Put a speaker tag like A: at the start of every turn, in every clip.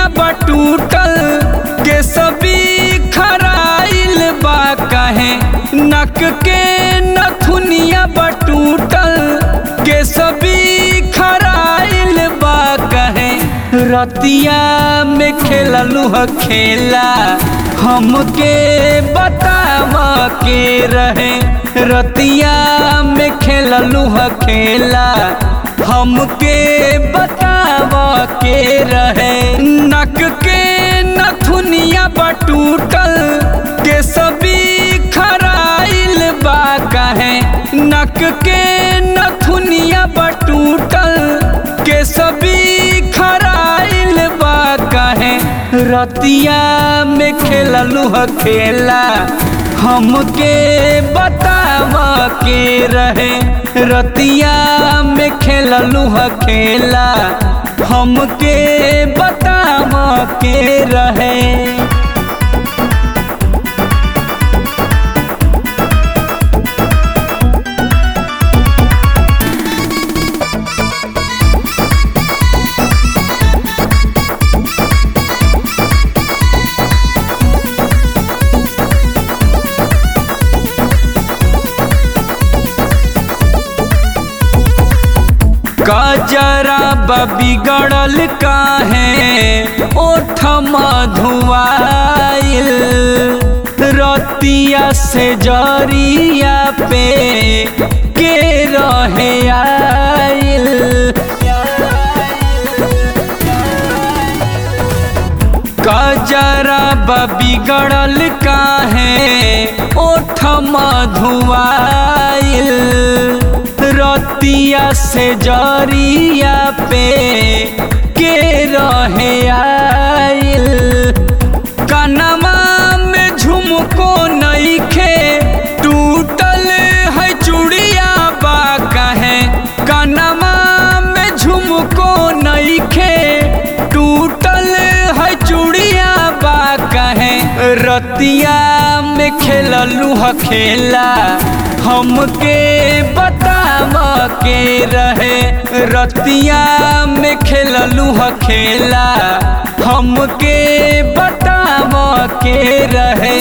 A: नथुनिया बटूटल के सभी खराइल बा कहे नक के नथुनिया बटूटल के सभी खराइल बा कहे रतिया में खेललू ह खेला हमके बताव के रहे रतिया में खेललू ह खेला हमके बताव के रहे नक के नथुनिया बटूटल के सभी खराइल बा कहे नक के नथुनिया बटूटल के सभी खराइल बा कहे रतिया में खेललू ह खेला हमके बताव के रहे रतिया में खेललू ह खेला हमके बताव के रहे कजरा बिगड़ल काहे ओठ मधुआइल रतिया से जरिया पे के रहे आइल कजरा बिगड़ल काहे ओठ मधुआइल रतिया से जरिया पे के रहे आइल कनमा में झुमको नईखे टूटल है चूड़िया बा कहे कनमा में झुमको नईखे टूटल है चूड़िया बा कहे रतिया में खेललू ह खेला हमके बताव के रहे रतिया में खेललू ह खेला हमके बताव के रहे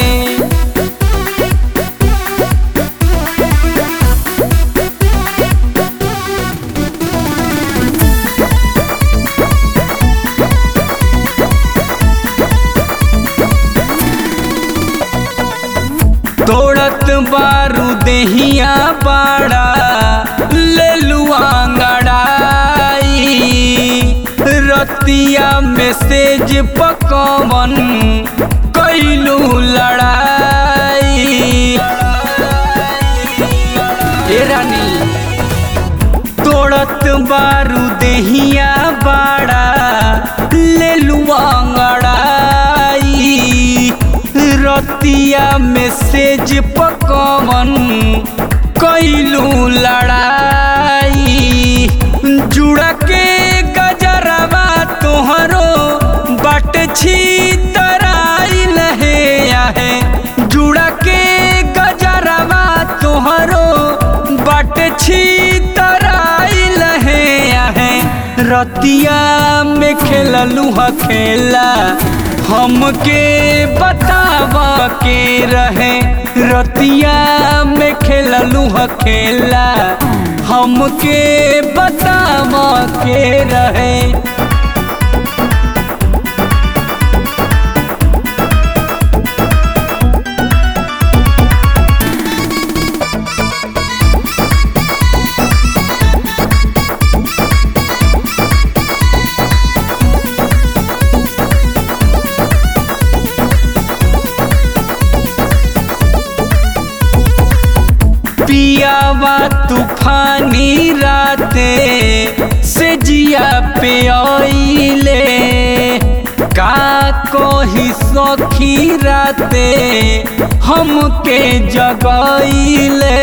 A: तोड़त बारू देहिया बाड़ा ले लुआंगड़ाई रतिया मैसेज पकवन कैलू लड़ाई ए रानी तोड़त बारू देहिया बाड़ा ले लुआंगड़ाई रतिया मैसेज पकवन कैलू लड़ाई जुड़ा के गजरवा तोहरो बट छी तराई लहे आहे जुड़ा के गजरवा तोहरो बट छी तराई लहे आहे रतिया में खेललू ह खेला हमके बताव के रहे रतिया में खेललू ह खेला हमके बताव के रहे पियावा तूफानी राते से जिया पे आइले का कोही सखी राते हमके जगाइले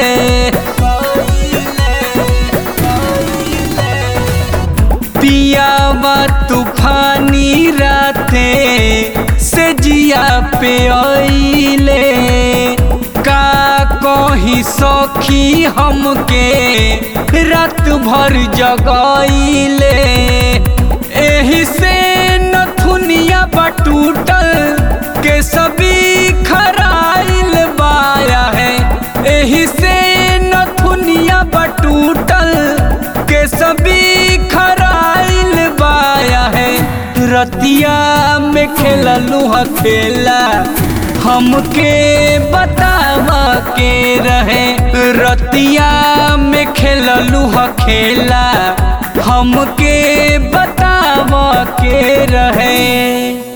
A: पियावा तूफानी राते से जिया पे आइले का कही सखी हमके रात भर जगाइले एही से नथुनिया बटूटल के सभी खराइल बाया है एही से नथुनिया बटूटल के सभी खराइल बाया है रतिया में खेललू ह खेला हमके बतावा के रहे रतिया में खेललू ह खेला हमके बतावा के रहे